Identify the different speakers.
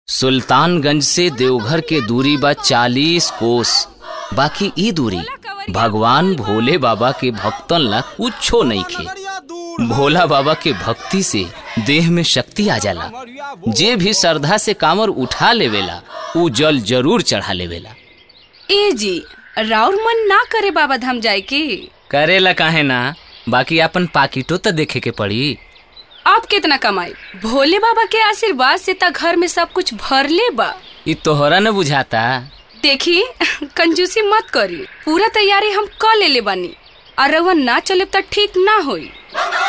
Speaker 1: सुल्तानगंज से देवघर के दूरी बा चालीस कोस बाकी ई दूरी भगवान भोले बाबा के भक्तन ला कुछो नहीं खे भोला बाबा के भक्ति से देह में शक्ति आ जाला जे भी श्रद्धा से कांवर उठा लेवेला उ जल जरूर चढ़ा लेवेला
Speaker 2: ए जी राउर मन ना करे बाबा धाम जाए के
Speaker 1: करेला काहे ना बाकी अपन पाकिटो तो देखे के पड़ी
Speaker 2: आप कितना कमाई भोले बाबा के आशीर्वाद से त घर में सब कुछ भरले बा
Speaker 1: ई तोहरा न बुझाता
Speaker 2: देखी कंजूसी मत करी पूरा तैयारी हम क लेले बानी और रउआ ना चले त ठीक ना होई